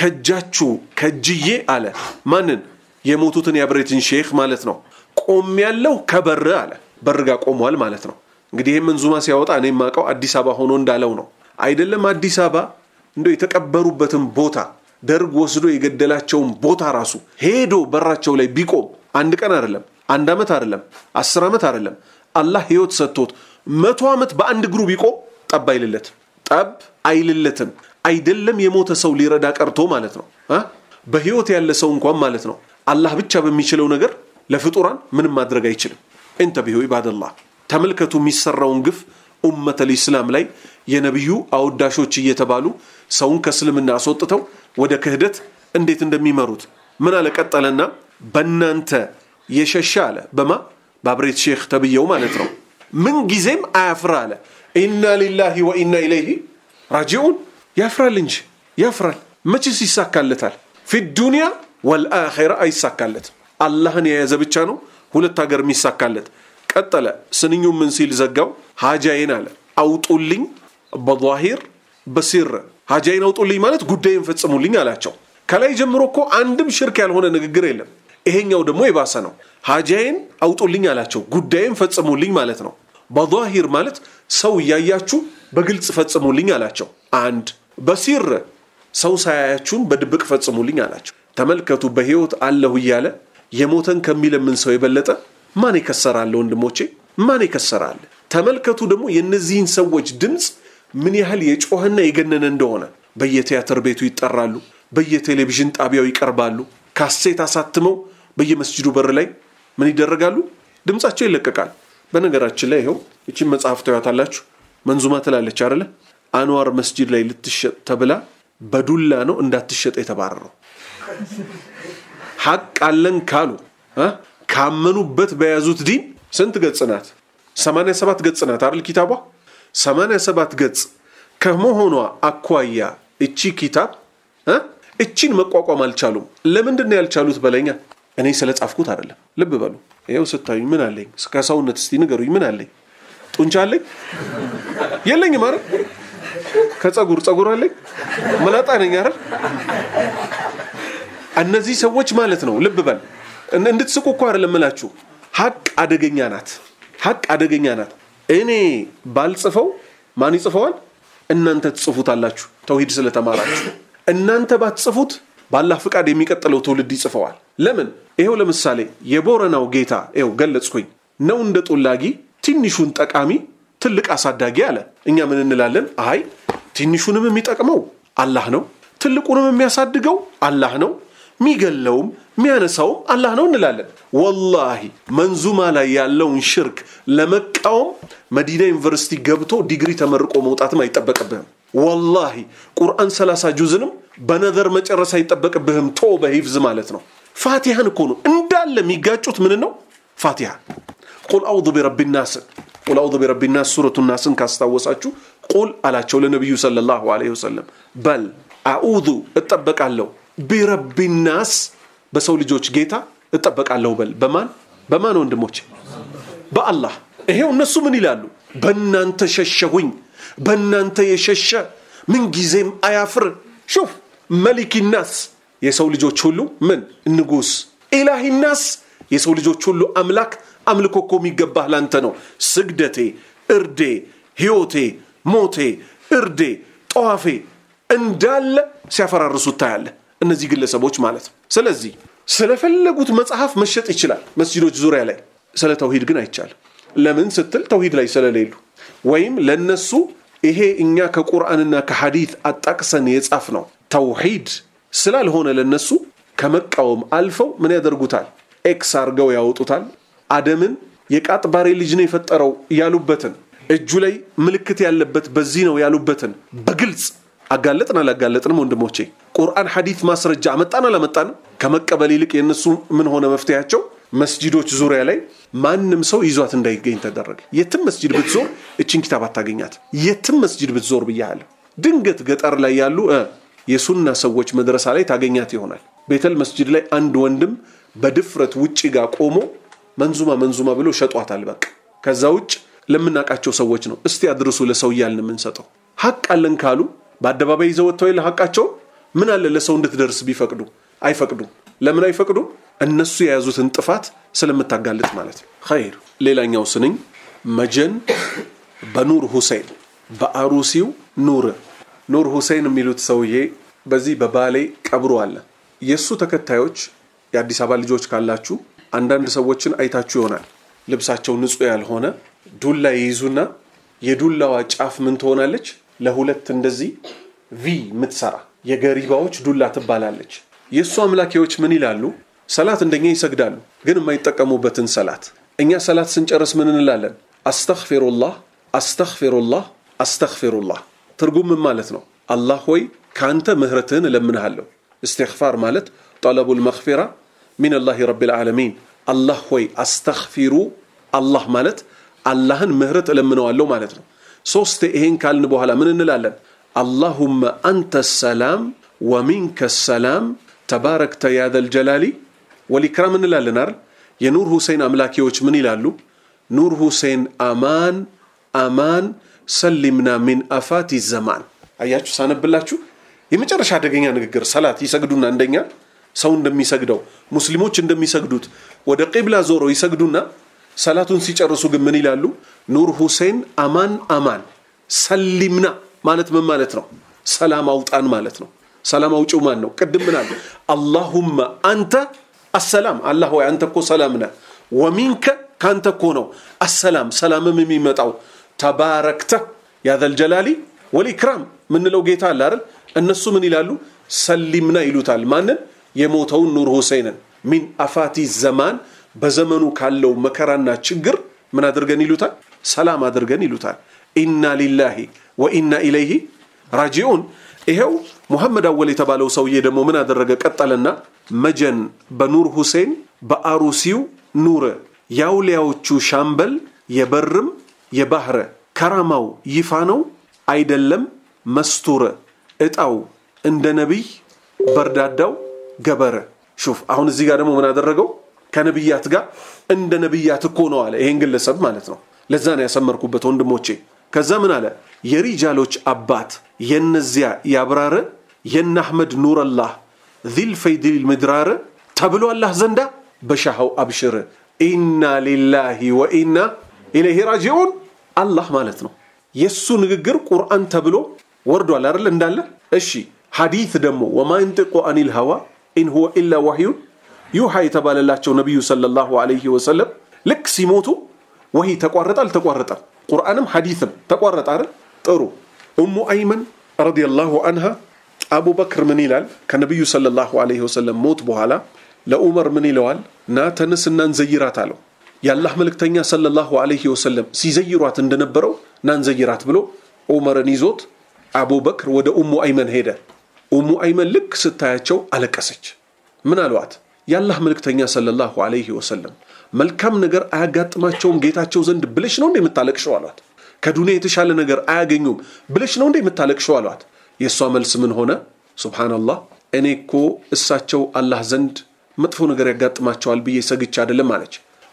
ከእጃችሁ ከእጅዬ አለ። ማንን? የሞቱትን የአብሬትን ሼክ ማለት ነው። ቆም ያለው ከበር አለ። በርጋ ቆሟል ማለት ነው። እንግዲህ ይህ መንዙማ ሲያወጣ እኔ የማውቀው አዲስ አበባ ሆኖ እንዳለው ነው። አይደለም አዲስ አበባ እንደው የተቀበሩበትን ቦታ ደርግ ወስዶ የገደላቸውን ቦታ ራሱ ሄዶ በራቸው ላይ ቢቆም አንድ ቀን አይደለም፣ አንድ ዓመት አይደለም፣ አስር ዓመት አይደለም፣ አላህ ህይወት ሰጥቶት መቶ ዓመት በአንድ እግሩ ቢቆም ጠብ አይልለትም፣ ጠብ አይልለትም። አይደለም የሞተ ሰው ሊረዳ ቀርቶ ማለት ነው በህይወት ያለ ሰው እንኳን ማለት ነው አላህ ብቻ በሚችለው ነገር ለፍጡራን ምንም ማድረግ አይችልም። እንተቢሁ ኢባደላህ ተመልከቱ የሚሰራውን ግፍ ኡመተል ኢስላም ላይ የነቢዩ አወዳሾች እየተባሉ ሰውን ከእስልምና አስወጥተው ወደ ክህደት እንዴት እንደሚመሩት ምን አለ ቀጠለና በእናንተ የሸሻ አለ በማ በአብሬት ሼክ ተብየው ማለት ነው ምን ጊዜም አያፍራ አለ ኢና ሊላሂ ወኢና ኢለይሂ ራጂዑን ያፍራል እንጂ ያፍራል መቼስ ይሳካለታል ፊ ዱንያ ወልአኼራ አይሳካለትም አላህን የያዘ ብቻ ነው ሁለት ሀገር የሚሳካለት ቀጠለ ስንኙ ምን ሲል ዘጋው ሀጃዬን አለ አውጡልኝ በዛሂር በሲር ሀጃዬን አውጡልኝ ማለት ጉዳይን ፈጽሙልኝ አላቸው ከላይ ጀምሮ እኮ አንድም ሽርክ ያልሆነ ንግግር የለም ይሄኛው ደግሞ የባሰ ነው ሀጃዬን አውጡልኝ አላቸው ጉዳይን ፈጽሙልኝ ማለት ነው በዛሂር ማለት ሰው እያያችሁ በግልጽ ፈጽሙልኝ አላቸው አንድ በሲር ሰው ሳያያችሁን በድብቅ ፈጽሙልኝ አላቸው ተመልከቱ በህይወት አለሁ እያለ የሞተን ከሚለምን ሰው የበለጠ ማን የከሰራለ ወንድሞቼ ማን የከሰራለ ተመልከቱ ደግሞ የእነዚህን ሰዎች ድምፅ ምን ያህል የጮኸና የገነነ እንደሆነ በየቲያትር ቤቱ ይጠራሉ በየቴሌቪዥን ጣቢያው ይቀርባሉ ካሴት አሳትመው በየመስጅዱ በር ላይ ምን ይደረጋሉ ድምፃቸው ይለቀቃል በነገራችን ላይ ይኸው ይችን መጽሐፍ ታዩታላችሁ መንዙማ ትላለች አደለ አንዋር መስጂድ ላይ ልትሸጥ ተብላ በዱላ ነው እንዳትሸጥ የተባረረው ሐቅ አለን ካሉ ካመኑበት በያዙት ዲን ስንት ገጽ ናት 87 ገጽ ናት አይደል ኪታቧ 87 ገጽ ከመሆኗ አኳያ እቺ ኪታብ እቺን መቋቋም አልቻሉም ለምንድን ነው ያልቻሉት በለኛ እኔ ስለ ጻፍኩት አይደለም ልብ በሉ ይኸው ስታዩኝ ምን አለኝ ከሰውነት እስቲ ንገሩኝ ምን አለኝ ጡንቻ አለኝ የለኝም አይደል ከጸጉር ጸጉር አለኝ መላጣ ነኝ አይደል እነዚህ ሰዎች ማለት ነው ልብ በል እንድትስቁ እኮ አይደለም እምላችሁ ሀቅ አደገኛ ናት ሀቅ አደገኛ ናት እኔ ባልጽፈው ማን ይጽፈዋል? እናንተ ትጽፉታላችሁ። ተውሂድ ስለተማራችሁ እናንተ ባትጽፉት በአላህ ፍቃድ የሚቀጥለው ትውልድ ይጽፈዋል። ለምን? ይኸው ለምሳሌ የቦረናው ጌታ ይኸው ገለጽኩኝ ነው እንደ ጦላጊ ትንሹን ጠቃሚ ትልቅ አሳዳጊ አለ። እኛ ምን እንላለን? አይ ትንሹንም የሚጠቅመው አላህ ነው፣ ትልቁንም የሚያሳድገው አላህ ነው፣ የሚገለውም የሚያነሳውም አላህ ነው እንላለን። ወላሂ መንዙማ ላይ ያለውን ሽርክ ለመቃወም መዲና ዩኒቨርሲቲ ገብቶ ዲግሪ ተመርቆ መውጣትም አይጠበቅብህም። ወላሂ ቁርአን ሰላሳ ጁዝንም በነዘር መጨረስ አይጠበቅብህም። ቶ በሂፍዝ ማለት ነው። ፋቲሃን እኮ ነው እንዳለ የሚጋጩት ምን ነው? ፋቲሃ ቁል አውዙ ቢረቢ ናስን ቁል አውዙ ቢረቢ ናስ ሱረቱ ናስን ካስታወሳችሁ ቁል አላቸው ለነቢዩ ሰለላሁ ዐለይሂ ወሰለም በል አዑዙ እጠበቃለሁ ቢረቢ ናስ በሰው ልጆች ጌታ እጠበቃለሁ በል በማን በማን ወንድሞች በአላህ ይሄው እነሱ ምን ይላሉ በእናንተ ሸሸሁኝ በእናንተ የሸሸ ምንጊዜም አያፍር ሹፍ መሊኪ ናስ የሰው ልጆች ሁሉ ምን ንጉስ ኢላሂ ናስ የሰው ልጆች ሁሉ አምላክ አምልኮ እኮ የሚገባህ ላንተ ነው ስግደቴ እርዴ ህይወቴ ሞቴ እርዴ ጠዋፌ እንዳለ ሲያፈራርሱት ታያለህ እነዚህ ግለሰቦች ማለት ነው ስለዚህ ስለፈለጉት መጽሐፍ መሸጥ ይችላል መስጂዶች ዙሪያ ላይ ስለ ተውሂድ ግን አይቻልም ለምን ስትል ተውሂድ ላይ ስለሌሉ ወይም ለነሱ ይሄ እኛ ከቁርአንና ከሐዲት አጣቅሰን የጻፍ ነው ተውሂድ ስላልሆነ ለነሱ ከመቃወም አልፈው ምን ያደርጉታል ኤክስ አርገው ያወጡታል አደምን የቃጥባሬ ልጅ ነው የፈጠረው ያሉበትን እጁ ላይ ምልክት ያለበት በዚህ ነው ያሉበትን በግልጽ አጋለጥን አላጋለጥንም ወንድሞቼ ቁርአን ሐዲት ማስረጃ አመጣን አላመጣንም ከመቀበል ይልቅ የእነሱ ምን ሆነ መፍትያቸው መስጂዶች ዙሪያ ላይ ማንም ሰው ይዟት እንዳይገኝ ተደረገ የትም መስጂድ ብትዞር እችን ኪታብ አታገኛት የትም መስጂድ ብትዞር ብያለሁ ድንገት ገጠር ላይ ያሉ የሱና ሰዎች መድረሳ ላይ ታገኛት ይሆናል ቤተል መስጂድ ላይ አንድ ወንድም በድፍረት ውጭ ጋር ቆሞ መንዙማ መንዙማ ብሎ ሸጧታል በቃ ከዛ ውጭ ለምናውቃቸው ሰዎች ነው እስቲ አድርሱ ለሰው እያልን የምንሰጠው ሀቅ አለን ካሉ በአደባባይ ይዘው ወጥተው የለ ሀቃቸው ምን አለ ለሰው እንድትደርስ ቢፈቅዱ አይፈቅዱም ለምን አይፈቅዱም እነሱ የያዙትን ጥፋት ስለምታጋልጥ ማለት ነው ኸይር ሌላኛው ስንኝ መጀን በኑር ሁሴን በአሩሲው ኑር ኑር ሁሴን የሚሉት ሰውዬ በዚህ በባሌ ቀብሮ አለ የእሱ ተከታዮች የአዲስ አበባ ልጆች ካላችሁ አንዳንድ ሰዎችን አይታችሁ ይሆናል ልብሳቸው ንጹህ ያልሆነ ዱላ ይይዙና የዱላዋ ጫፍ ምን ትሆናለች ለሁለት እንደዚህ ቪ የምትሰራ የገሪባዎች ዱላ ትባላለች የእሱ አምላኪዎች ምን ይላሉ ሰላት እንደኛ ይሰግዳሉ ግን የማይጠቀሙበትን ሰላት እኛ ሰላት ስንጨርስ ምን እንላለን አስተግፊሩላህ አስተግፊሩላህ አስተግፊሩላህ ትርጉም ምን ማለት ነው አላህ ሆይ ከአንተ ምህረትህን እለምንሃለሁ እስትግፋር ማለት ጠለቡል መግፊራ ሚን አላህ ረብ ልዓለሚን አላህ ሆይ አስተግፊሩ አላህ ማለት አላህን ምህረት እለምነዋለሁ ማለት ነው ሶስት ይሄን ካልን በኋላ ምን እንላለን አላሁመ አንተ ሰላም ወሚንከ ሰላም ተባረክተ ያዘል ጀላሊ ወሊክራም እንላለን አይደል የኑር ሁሴን አምላኪዎች ምን ይላሉ ኑር ሁሴን አማን አማን ሰሊምና ሚን አፋቲ ዘማን አያችሁ ሳነብላችሁ የመጨረሻ አደገኛ ንግግር ሰላት ይሰግዱና እንደኛ ሰው እንደሚሰግደው ሙስሊሞች እንደሚሰግዱት ወደ ቂብላ ዞሮ ይሰግዱና ሰላቱን ሲጨርሱ ግን ምን ይላሉ ኑር ሁሴን አማን አማን ሰሊምና ማለት ምን ማለት ነው ሰላም አውጣን ማለት ነው ሰላም አውጪው ማን ነው ቅድም ምን አለ አላሁመ አንተ አሰላም አላህ ወይ አንተ እኮ ሰላም ነህ ወሚንከ ካንተ እኮ ነው አሰላም ሰላምም የሚመጣው ተባረክተ ያዘል ጀላሊ ወልኢክራም ምንለው ጌታ አለ አይደል እነሱ ምን ይላሉ ሰሊምና ይሉታል ማንን የሞተውን ኑር ሁሴንን ሚን አፋቲ ዘማን በዘመኑ ካለው መከራና ችግር ምን አድርገን ይሉታል ሰላም አድርገን ይሉታል ኢና ሊላሂ ወኢና ኢለይሂ ራጂዑን ይሄው ሙሐመድ አወል የተባለው ሰውዬ ደግሞ ምን አደረገ ቀጠለና መጀን በኑር ሁሴን በአሩሲው ኑር የአውሊያዎቹ ሻምበል የበርም የባህረ ከራማው ይፋ ነው አይደለም መስቱረ እጣው እንደ ነቢይ በርዳዳው ገበረ ሹፍ አሁን እዚህ ጋር ደግሞ ምን አደረገው ከነቢያት ጋር እንደ ነቢያት እኮ ነው አለ ይሄን ግለሰብ ማለት ነው ለዛ ነው ያሰመርኩበት ወንድሞቼ ከዛ ምን አለ የሪጃሎች አባት የነዚያ ያብራረ የነ አሕመድ ኑረላህ ዚል ፈይድል ምድራር ተብሎ አላህ ዘንዳ በሻሃው አብሽር ኢና ሊላሂ ወኢና ኢለይሂ ራጂዑን አላህ ማለት ነው የእሱ ንግግር ቁርአን ተብሎ ወርዷል አይደል እንዳለ እሺ ሐዲት ደግሞ ወማ የንጢቁ አኒል ሀዋ ኢን ሁወ ኢላ ዋህዩን ዩሃ የተባለላቸው ነቢዩ ሰለላሁ ዐለይሂ ወሰለም ልክ ሲሞቱ ወሂ ተቋረጠ አልተቋረጠም ቁርአንም ሐዲትም ተቋረጠ አይደል ጥሩ ኡሙ አይመን ረዲየላሁ አንሃ አቡበክር ምን ይላል ከነቢዩ ሰለላሁ ዐለይሂ ወሰለም ሞት በኋላ ለኡመር ምን ይለዋል ና ተነስና እንዘይራት አለው የአላህ መልእክተኛ ሰለላሁ ዐለይሂ ወሰለም ሲዘይሯት እንደነበረው ና እንዘይራት ብሎ ዑመርን ይዞት አቡበክር ወደ ኡሙ አይመን ሄደ ኡሙ አይመን ልክ ስታያቸው አለቀሰች ምን አሏት የአላህ መልእክተኛ ሰለላሁ ዐለይሂ ወሰለም መልካም ነገር አያጋጥማቸውም ጌታቸው ዘንድ ብለሽ ነው እንደ የምታለቅሸው አሏት ከዱንያ የተሻለ ነገር አያገኙም ብለሽ ነው እንደ የምታለቅሸው አሏት የእሷ መልስ ምን ሆነ ሱብሃነላህ እኔ እኮ እሳቸው አላህ ዘንድ መጥፎ ነገር ያጋጥማቸዋል ብዬ ሰግቻ አይደለም አለች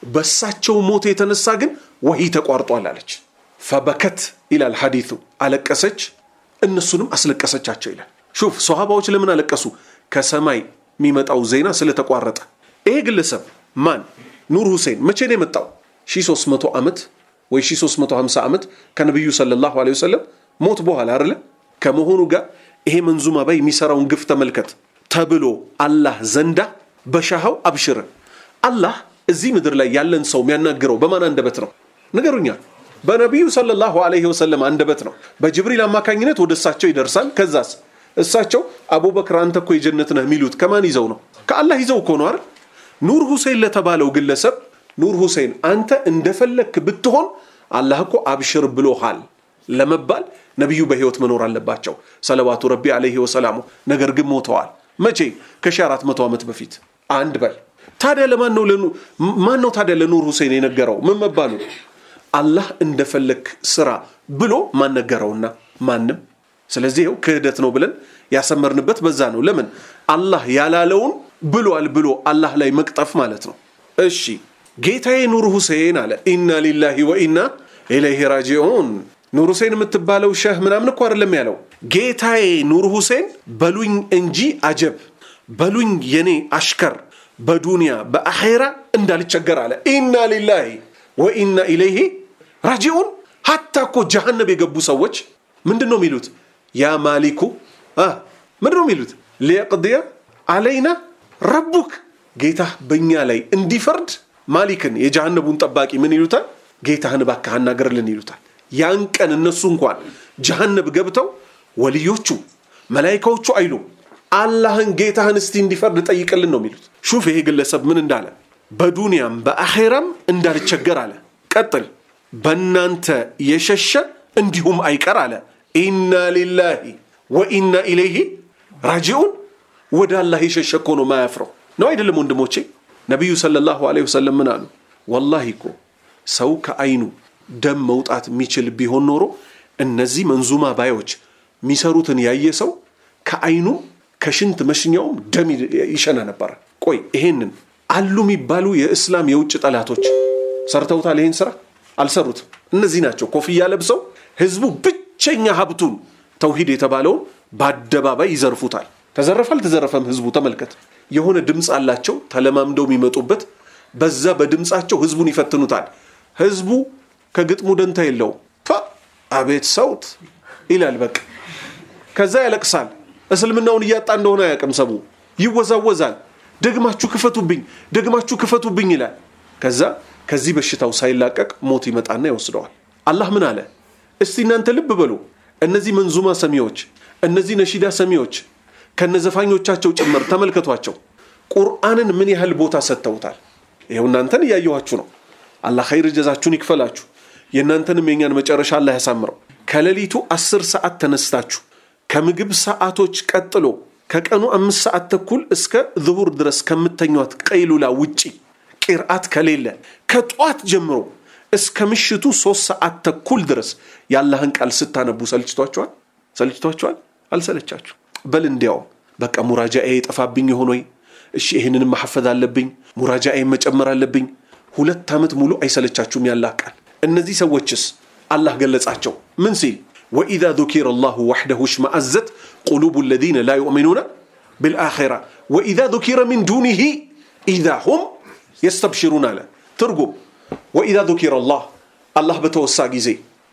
በእሳቸው ሞት የተነሳ ግን ወሂ ተቋርጧል አለች ፈበከት ይላል ሐዲቱ አለቀሰች እነሱንም አስለቀሰቻቸው ይላል ሹፍ ሰሃባዎች ለምን አለቀሱ ከሰማይ የሚመጣው ዜና ስለተቋረጠ ይሄ ግለሰብ ማን ኑር ሁሴን መቼ ነው የመጣው 1300 ዓመት ወይ 1350 ዓመት ከነቢዩ ሰለላሁ ዐለይሂ ወሰለም ሞት በኋላ አይደለ ከመሆኑ ጋር ይሄ መንዙማ ባይ የሚሰራውን ግፍ ተመልከት ተብሎ አላህ ዘንዳ በሻሃው አብሽር አላህ እዚህ ምድር ላይ ያለን ሰው የሚያናግረው በማን አንደበት ነው ንገሩኛ በነቢዩ ሰለላሁ ዐለይሂ ወሰለም አንደበት ነው በጅብሪል አማካኝነት ወደ እሳቸው ይደርሳል ከዛስ እሳቸው አቡበክር አንተ እኮ የጀነት ነህ የሚሉት ከማን ይዘው ነው ከአላህ ይዘው እኮ ነው አይደል ኑር ሁሴን ለተባለው ግለሰብ ኑር ሁሴን አንተ እንደፈለክ ብትሆን አላህ እኮ አብሽር ብሎሃል ለመባል ነቢዩ በህይወት መኖር አለባቸው ሰለዋቱ ረቢ አለይሂ ወሰላሙ ነገር ግን ሞተዋል መቼ ከ1400 ዓመት በፊት አንድ በል ታዲያ ለማን ነው ማን ነው ታዲያ ለኑር ሁሴን የነገረው ምን መባሉ አላህ እንደፈለክ ስራ ብሎ ማን ነገረውና ማንም ስለዚህ ይኸው ክህደት ነው ብለን ያሰመርንበት በዛ ነው ለምን አላህ ያላለውን ብሏል ብሎ አላህ ላይ መቅጠፍ ማለት ነው እሺ ጌታዬ ኑር ሁሴን አለ ኢና ሊላሂ ወኢና ኢለይሂ ራጂዑን ኑር ሁሴን የምትባለው ሸህ ምናምን እኮ አይደለም ያለው ጌታዬ ኑር ሁሴን በሉኝ እንጂ አጀብ በሉኝ የኔ አሽከር በዱንያ በአኼራ እንዳልቸገር አለ ኢና ሊላሂ ወኢና ኢለይሂ ራጂዑን ሀታ እኮ ጀሃነብ የገቡ ሰዎች ምንድን ነው የሚሉት ያ ማሊኩ ምንድን ነው የሚሉት ሊየቅድየ አለይና ረቡክ ጌታ በእኛ ላይ እንዲፈርድ ማሊክን የጀሃነቡን ጠባቂ ምን ይሉታል ጌታህን እባክህ አናገርልን ይሉታል ያን ቀን እነሱ እንኳን ጀሃነብ ገብተው ወልዮቹ መላይካዎቹ አይሉ አላህን ጌታህን እስቲ እንዲፈርድ ጠይቅልን ነው የሚሉት ሹፍ ይሄ ግለሰብ ምን እንዳለ በዱንያም በአኼራም እንዳልቸገር አለ ቀጥል በእናንተ የሸሸ እንዲሁም አይቀር አለ ኢና ሊላሂ ወኢና ኢለይሂ ራጂዑን ወደ አላህ የሸሸ እኮ ነው ማያፍረው ነው አይደለም ወንድሞቼ ነቢዩ ሰለላሁ ዐለይሂ ወሰለም ምን አሉ ወላሂ እኮ ሰው ከአይኑ ደም መውጣት የሚችል ቢሆን ኖሮ እነዚህ መንዙማ ባዮች የሚሰሩትን ያየ ሰው ከአይኑ ከሽንት መሽኛውም ደም ይሸና ነበረ ቆይ ይሄንን አሉ የሚባሉ የእስላም የውጭ ጠላቶች ሰርተውታል ይሄን ስራ አልሰሩትም እነዚህ ናቸው ኮፍያ ለብሰው ህዝቡ ብቸኛ ሀብቱን ተውሂድ የተባለውን በአደባባይ ይዘርፉታል ተዘረፈ አልተዘረፈም ህዝቡ ተመልከት የሆነ ድምፅ አላቸው ተለማምደው የሚመጡበት በዛ በድምፃቸው ህዝቡን ይፈትኑታል ህዝቡ ከግጥሙ ደንታ የለው አቤት ሰውት ይላል በቃ ከዛ ያለቅሳል እስልምናውን እያጣ እንደሆነ አያውቅም ሰቡ ይወዛወዛል ደግማችሁ ክፈቱብኝ ደግማችሁ ክፈቱብኝ ይላል ከዛ ከዚህ በሽታው ሳይላቀቅ ሞት ይመጣና ይወስደዋል አላህ ምን አለ እስቲ እናንተ ልብ በሉ እነዚህ መንዙማ ሰሚዎች እነዚህ ነሺዳ ሰሚዎች ከነዘፋኞቻቸው ጭምር ተመልከቷቸው ቁርአንን ምን ያህል ቦታ ሰጥተውታል ይኸው እናንተን እያየኋችሁ ነው አላህ ኸይር ጀዛችሁን ይክፈላችሁ የእናንተንም የኛን መጨረሻ አላህ ያሳምረው ከሌሊቱ አስር ሰዓት ተነስታችሁ ከምግብ ሰዓቶች ቀጥሎ ከቀኑ አምስት ሰዓት ተኩል እስከ ዝሁር ድረስ ከምተኟት ቀይሉላ ውጪ ቂርአት ከሌለ ከጧት ጀምሮ እስከ ምሽቱ ሶስት ሰዓት ተኩል ድረስ የአላህን ቃል ስታነቡ ሰልችቷቸዋል ሰልችቷቸዋል አልሰለቻችሁ በል እንዲያውም በቃ ሙራጃኤ የጠፋብኝ የሆነ ወይ እሺ ይህንንም ማሐፈዝ አለብኝ ሙራጃኤ መጨመር አለብኝ ሁለት ዓመት ሙሉ አይሰለቻችሁም ያላህ ቃል እነዚህ ሰዎችስ አላህ ገለጻቸው ምን ሲል ወኢዛ ذكر الله وحده اشمأزت قلوب الذين لا يؤمنون بالآخرة وإذا ذكر من دونه إذا هم يستبشرون على ترقب وإذا ذكر الله الله بتوسع جزي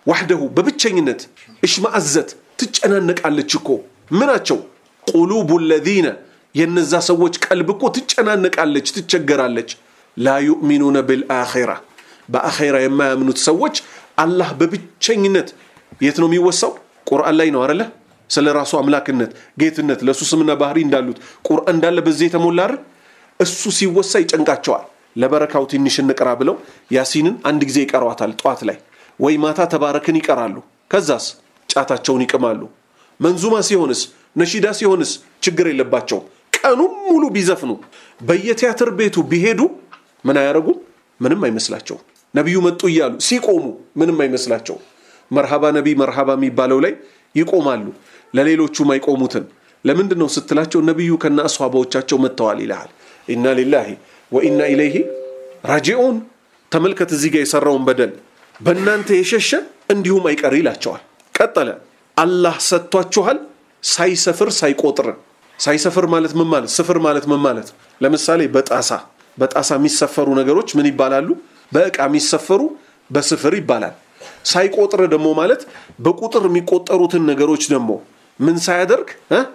ዋሕደሁ በብቸኝነት እሽማአዘት ትጨናነቃለች እኮ ምናቸው ቁሉቡ ለዚነ የነዛ ሰዎች ቀልብ እኮ ትጨናነቃለች ትቸገራለች ላ ዩእሚኑነ ብልአኼራ በአኼራ የማያምኑት ሰዎች አላህ በብቸኝነት የት ነው የሚወሳው ቁርአን ላይ ነው አረለ ስለ ራሱ አምላክነት ጌትነት ለእሱ ስምና ባህሪ እንዳሉት ቁርአን እንዳለ በዚህ የተሞላ አይደል እሱ ሲወሳ ይጨንቃቸዋል ለበረካው ትንሽ እንቅራ ብለው ያሲንን አንድ ጊዜ ይቀሯታል ጠዋት ላይ ወይ ማታ ተባረክን ይቀራሉ ከዛስ ጫታቸውን ይቅማሉ መንዙማ ሲሆንስ ነሺዳ ሲሆንስ ችግር የለባቸውም ቀኑም ሙሉ ቢዘፍኑ በየቲያትር ቤቱ ቢሄዱ ምን አያደርጉም ምንም አይመስላቸውም ነቢዩ መጡ እያሉ ሲቆሙ ምንም አይመስላቸውም መርሃባ ነቢይ መርሃባ የሚባለው ላይ ይቆማሉ ለሌሎቹም አይቆሙትን ለምንድን ነው ስትላቸው ነቢዩ ከነ አስዋባዎቻቸው መጥተዋል ይልሃል ኢና ሊላሂ ወኢና ኢለይሂ ራጂዑን ተመልከት እዚህ ጋር የሰራውን በደል በእናንተ የሸሸ እንዲሁም አይቀር ይላቸዋል ቀጠለ አላህ ሰጥቷችኋል ሳይሰፍር ሳይቆጥር ሳይሰፍር ማለት ምን ማለት ስፍር ማለት ምን ማለት ለምሳሌ በጣሳ በጣሳ የሚሰፈሩ ነገሮች ምን ይባላሉ በእቃ የሚሰፈሩ በስፍር ይባላል ሳይቆጥር ደግሞ ማለት በቁጥር የሚቆጠሩትን ነገሮች ደግሞ ምን ሳያደርግ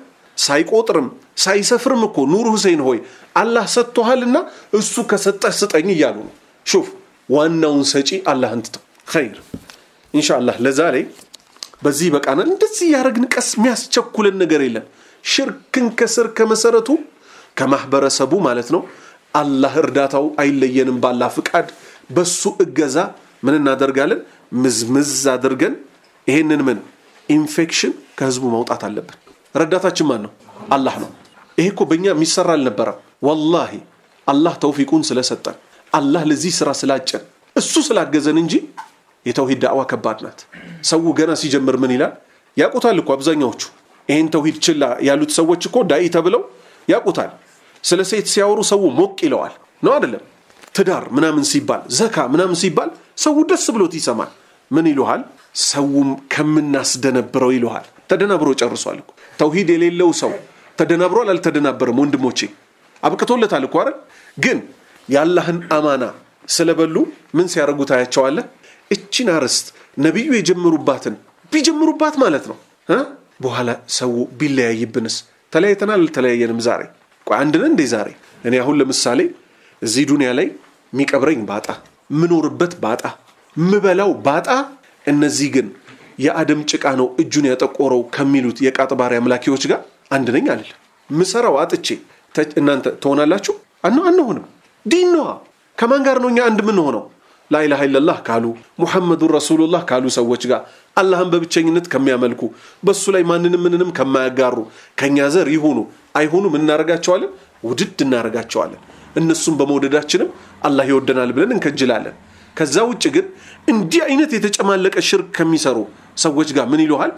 ሳይቆጥርም ሳይሰፍርም እኮ ኑር ሁሴን ሆይ አላህ ሰጥቶሃልና እሱ ከሰጠህ ስጠኝ እያሉ ነው ሹፍ ዋናውን ሰጪ አላህ እንትተው ኸይር ኢንሻአላህ ለዛሬ በዚህ በቃናል እንደዚህ ያደረግን ቀስ የሚያስቸኩልን ነገር የለም ሽርክን ከስር ከመሰረቱ ከማህበረሰቡ ማለት ነው አላህ እርዳታው አይለየንም ባላ ፍቃድ በሱ እገዛ ምን እናደርጋለን ምዝምዝ አድርገን ይሄንን ምን ኢንፌክሽን ከህዝቡ ማውጣት አለብን ረዳታችን ማን ነው አላህ ነው ይሄ እኮ በእኛ የሚሰራ አልነበረም ወላሂ አላህ ተውፊቁን ስለሰጠን አላህ ለዚህ ስራ ስላጨን እሱ ስላገዘን እንጂ የተውሂድ ዳዕዋ ከባድ ናት ሰው ገና ሲጀምር ምን ይላል ያቁታል እኮ አብዛኛዎቹ ይህን ተውሂድ ችላ ያሉት ሰዎች እኮ ዳኢ ተብለው ያቁታል ስለ ሴት ሲያወሩ ሰው ሞቅ ይለዋል ነው አይደለም ትዳር ምናምን ሲባል ዘካ ምናምን ሲባል ሰው ደስ ብሎት ይሰማል ምን ይሉሃል ሰውም ከምናስደነብረው ይሉሃል ተደናብሮ ጨርሷል እኮ ተውሂድ የሌለው ሰው ተደናብሯል አልተደናበረም ወንድሞቼ አብቅቶለታል እኮ አይደል ግን የአላህን አማና ስለበሉ ምን ሲያደርጉ ታያቸዋለህ እችን አርስት ነቢዩ የጀመሩባትን ቢጀምሩባት ማለት ነው በኋላ ሰው ቢለያይብንስ ተለያይተናል አልተለያየንም ዛሬ አንድ ነን እንዴ ዛሬ እኔ አሁን ለምሳሌ እዚህ ዱንያ ላይ የሚቀብረኝ ባጣ ምኖርበት ባጣ ምበላው ባጣ እነዚህ ግን የአደም ጭቃ ነው እጁን ያጠቆረው ከሚሉት የቃጥባሪ አምላኪዎች ጋር አንድ ነኝ አለ ምሰራው አጥቼ እናንተ ትሆናላችሁ አንሆንም ዲን ነዋ ከማን ጋር ነው እኛ አንድ ምንሆነው ላኢላሃ ኢለላህ ካሉ ሙሐመዱን ረሱሉላህ ካሉ ሰዎች ጋር አላህን በብቸኝነት ከሚያመልኩ በሱ ላይ ማንንም ምንንም ከማያጋሩ ከእኛ ዘር ይሁኑ አይሁኑ ምን እናደርጋቸዋለን ውድድ እናደርጋቸዋለን እነሱም በመውደዳችንም አላህ ይወደናል ብለን እንከጅላለን ከዛ ውጭ ግን እንዲህ አይነት የተጨማለቀ ሽርክ ከሚሰሩ ሰዎች ጋር ምን ይሉሃል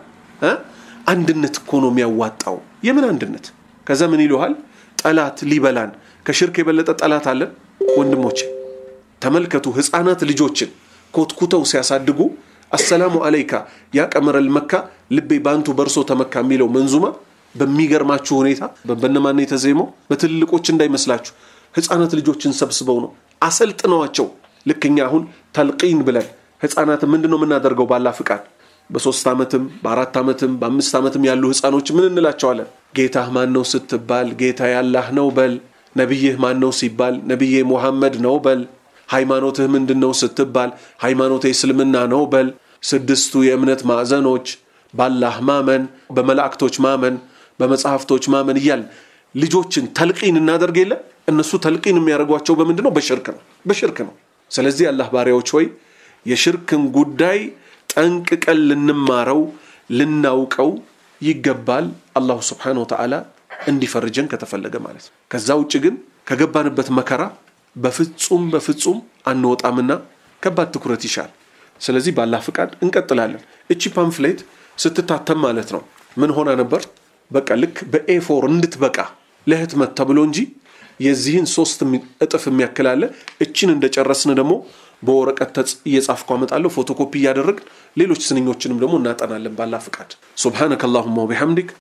አንድነት እኮ ነው የሚያዋጣው የምን አንድነት ከዛ ምን ይሉሃል ጠላት ሊበላን ከሽርክ የበለጠ ጠላት አለን ወንድሞቼ ተመልከቱ ህፃናት ልጆችን ኮትኩተው ሲያሳድጉ አሰላሙ አለይካ ያ ቀመረል መካ ልቤ ባንቱ በርሶ ተመካ የሚለው መንዙማ በሚገርማችሁ ሁኔታ በነማን የተዜመው በትልቆች እንዳይመስላችሁ ህፃናት ልጆችን ሰብስበው ነው አሰልጥነዋቸው ልክኛ አሁን ተልቂን ብለን ህፃናት ምንድን ነው የምናደርገው ባላ ፍቃድ በሶስት ዓመትም በአራት ዓመትም በአምስት ዓመትም ያሉ ህፃኖች ምን እንላቸዋለን ጌታህ ማን ነው ስትባል ጌታ ያላህ ነው በል ነቢይህ ማን ነው ሲባል ነቢዬ ሙሐመድ ነው በል ሃይማኖትህ ምንድን ነው ስትባል ሃይማኖት እስልምና ነው በል ስድስቱ የእምነት ማዕዘኖች ባላህ ማመን በመላእክቶች ማመን በመጽሐፍቶች ማመን እያል ልጆችን ተልቂን እናደርግ የለ እነሱ ተልቂን የሚያደርጓቸው በምንድን ነው በሽርክ ነው በሽርክ ነው ስለዚህ አላህ ባሪያዎች ሆይ የሽርክን ጉዳይ ጠንቅቀን ልንማረው ልናውቀው ይገባል አላሁ ስብሓን ወተዓላ እንዲፈርጀን ከተፈለገ ማለት ነው ከዛ ውጭ ግን ከገባንበት መከራ በፍጹም በፍጹም አንወጣምና ከባድ ትኩረት ይሻል ስለዚህ ባላህ ፍቃድ እንቀጥላለን እቺ ፓምፍሌት ስትታተም ማለት ነው ምን ሆና ነበር በቃ ልክ በኤፎር እንድትበቃ ለህትመት ተብሎ እንጂ የዚህን ሶስት እጥፍ የሚያክላለ እችን እንደጨረስን ደግሞ በወረቀት እየጻፍኩ አመጣለሁ ፎቶኮፒ እያደረግን ሌሎች ስንኞችንም ደግሞ እናጠናለን ባላ ፍቃድ ሱብሓነከ አላሁማ ወቢሐምዲክ